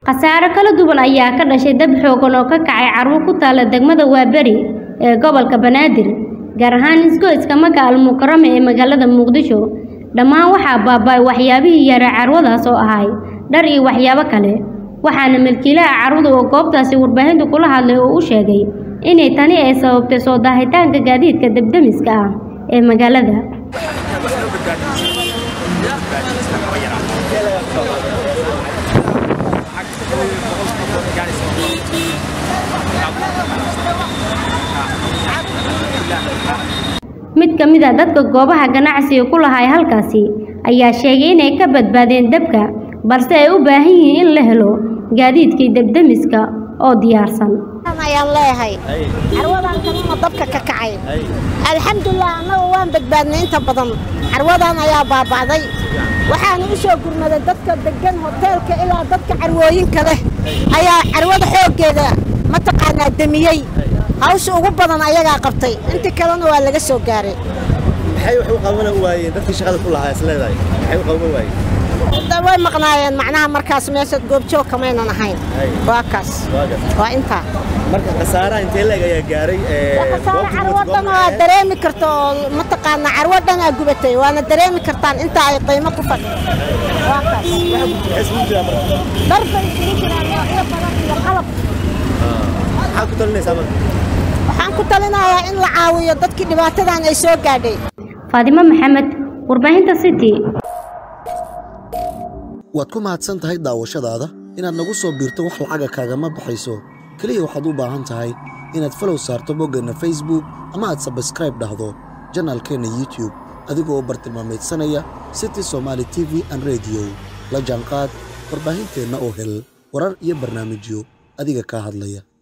khasaare kala duwan ayaa ka dhashay dab xoogan oo ka kacay carwo ku taala degmada waaberi ee gobolka banaadir gaar ahaan isgoyska maka almukarame ee magaalada muqdisho dhammaan waxaa baaba'ay waxyaabihii yaraa carwadaas oo ahay dhar iyo waxyaabo kale waxaana milkiilaha carwada oo goobtaasi warbaahinta kula hadlay oo u sheegay inay tani ay sababtay soo daahitaanka gaadiidka debdemiska ah ee magaalada mid ka mid a dadka goobaha ganacsiga ku lahay halkaasi ayaa sheegay inay ka badbaadeen dabka balse ay u baahan yihiin in la helo gaadiidkii debdemiska oo diyaarsan ayaan leeyahay carwadan kalena dabka ka kacay alxamdulilah annaga waan badbaadnay inta badan carwadan ayaa baaba'day waxaana u soo gurmaday dadka deggan hoteelka ilaa dadka carwooyinka leh ayaa carwada xooggeeda mataqaanaa demiyey hawsha ugu badan ayagaa qabtay intii kalena waa laga soo gaaray maxay wax u qaban waayeen dadkii shaqada ku lahaa isleedahay maxay u qaban waayeen way maqnaayeen macnaha markaas meesha goobjoog kamaynan ahayn waa kaas waa intaa marka khasaaraha intee leeg ayaa gaaray khasaare carwo dhan waa dareemi karta oo mataqaanaa carwo dhan aa gubatay waana dareemi kartaan inta ay qiimo ku fadhi waa kaas dhar bay isugu jiraan noocyo badan iyo qalab maxaad ku talinaysaa marka waxaan ku talinayaa in la caawiyo dadkii dhibaatadan ay soo gaadhay faadimo maxamed warbaahinta city waad ku mahadsan tahay daawashadaada inaad nagu soo biirto wax lacaga kaagama baxayso keliya waxaad u baahan tahay inaad falow saarto boggeenna facebook ama aad sabskraib dhahdo janaalkeenna youtube adigoo bartilmaamaydsanaya city somaali t v an rediyo la jaanqaad warbaahinteenna oo hel warar iyo barnaamijyo adiga kaa hadlaya